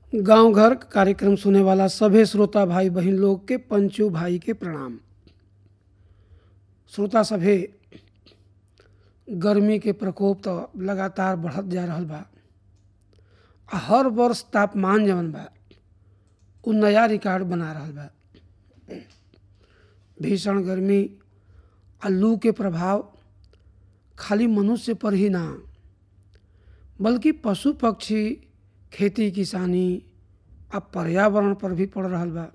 गांव घर कार्यक्रम सुने वाला सभे श्रोता भाई बहन लोग के पंचो भाई के प्रणाम श्रोता सभे गर्मी के प्रकोप तो लगातार बढ़त जा रहल बा आ हर वर्ष तापमान जवन बा उ नया रिकॉर्ड बना रहल बा भीषण गर्मी आ लू के प्रभाव खाली मनुष्य पर ही ना बल्कि पशु पक्षी खेती किसानी आ पर्यावरण पर भी पड़ रहल बा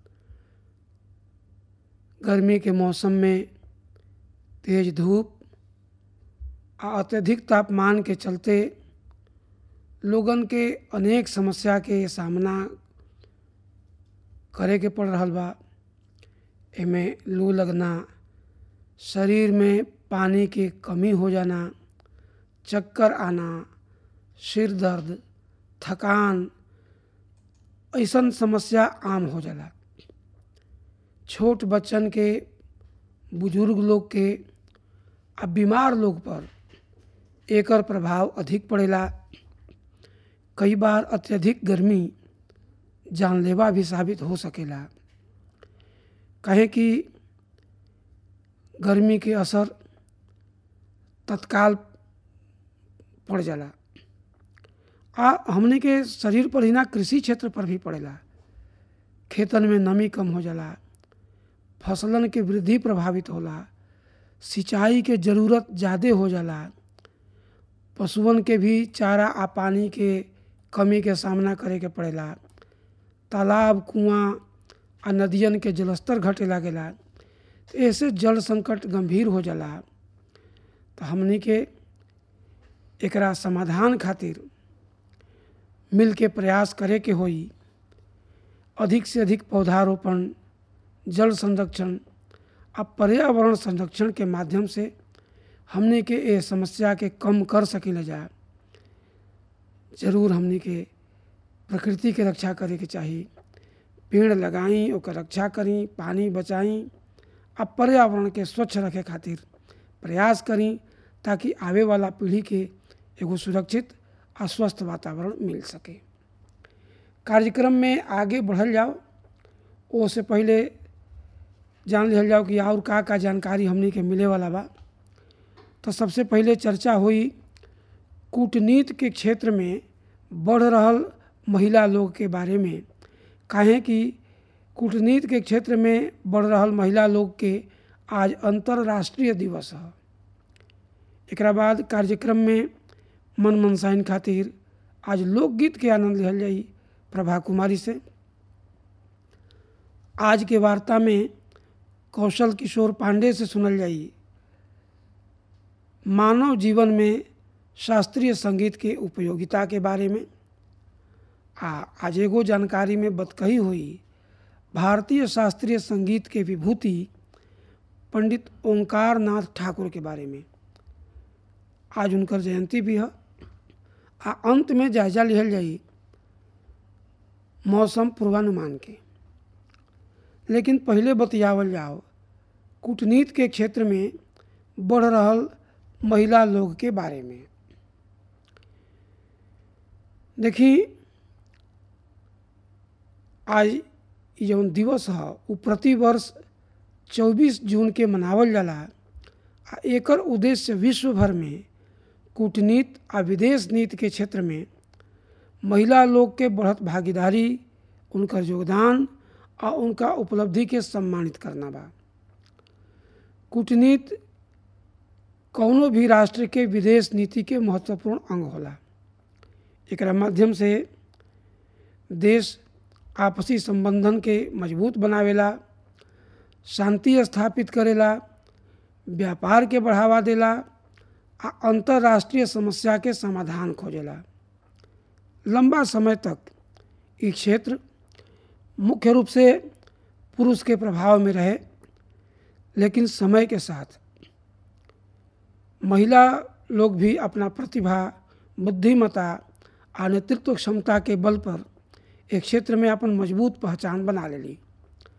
गर्मी के मौसम में तेज धूप आ अत्यधिक तापमान के चलते लोगन के अनेक समस्या के सामना करे के पड़ रहल बा एमे लू लगना शरीर में पानी की कमी हो जाना चक्कर आना सिर दर्द थकान ऐसन समस्या आम हो जाला छोट बच्चन के बुजुर्ग लोग के आ बीमार लोग पर एकर प्रभाव अधिक पड़ेला कई बार अत्यधिक गर्मी जानलेवा भी साबित हो सकेला कहे कि गर्मी के असर तत्काल पड़ जाला आ हमने के शरीर पर ही ना कृषि क्षेत्र पर भी पड़ेला खेतन में नमी कम हो जाला फसलन के वृद्धि प्रभावित होला सिंचाई के ज़रूरत ज़्यादा हो जाला पशुअन के भी चारा आ पानी के कमी के सामना करे के पड़ेला तालाब कुआं आ नदियन के जलस्तर घटे लागेला तो ऐसे जल संकट गंभीर हो जाला तो हमनी के एकरा समाधान खातिर मिल के प्रयास करे के होई अधिक से अधिक पौधारोपण जल संरक्षण आ पर्यावरण संरक्षण के माध्यम से हमने के ये समस्या के कम कर सकिले जा जरूर हमने के प्रकृति के रक्षा करे के चाही पेड़ लगाई ओकर रक्षा करी पानी बचाई आ पर्यावरण के स्वच्छ रखे खातिर प्रयास करी ताकि आवे वाला पीढ़ी के एगो सुरक्षित आ स्वस्थ वातावरण मिल सके कार्यक्रम में आगे बढ़ल जाओ ओ से पहले जान लिहल जाओ कि और का का जानकारी हमनी के मिले वाला बा तो सबसे पहले चर्चा हुई कूटनीति के क्षेत्र में बढ़ रहल महिला लोग के बारे में काहे कि कूटनीति के क्षेत्र में बढ़ रहल महिला लोग के आज अंतर्राष्ट्रीय दिवस है एकरा बाद कार्यक्रम में मन मनसाइन खातिर आज लोकगीत के आनंद लिहल जाई प्रभा कुमारी से आज के वार्ता में कौशल किशोर पांडे से सुनल जाई मानव जीवन में शास्त्रीय संगीत के उपयोगिता के बारे में आ आज एगो जानकारी में बतकही हुई भारतीय शास्त्रीय संगीत के विभूति पंडित ओंकार नाथ ठाकुर के बारे में आज उनकर जयंती भी है आ अंत में जायजा लिहल जाई मौसम पूर्वानुमान के लेकिन पहले बतियावल जाओ कूटनीति के क्षेत्र में बढ़ रहल महिला लोग के बारे में देखी आज जौन दिवस है वो प्रतिवर्ष 24 जून के मनावल जाला आ एकर उद्देश्य विश्व भर में कूटनीति आ विदेश नीति के क्षेत्र में महिला लोग के बढ़त भागीदारी उनकर योगदान आ उनका उपलब्धि के सम्मानित करना बा कूटनीति कौनो भी राष्ट्र के विदेश नीति के महत्वपूर्ण अंग होला एकरा माध्यम से देश आपसी संबंधन के मजबूत बनावेला शांति स्थापित करेला व्यापार के बढ़ावा देला आ अंतर्राष्ट्रीय समस्या के समाधान खोजेला लंबा समय तक ये क्षेत्र मुख्य रूप से पुरुष के प्रभाव में रहे लेकिन समय के साथ महिला लोग भी अपना प्रतिभा बुद्धिमता आ नेतृत्व क्षमता के बल पर एक क्षेत्र में अपन मजबूत पहचान बना लेली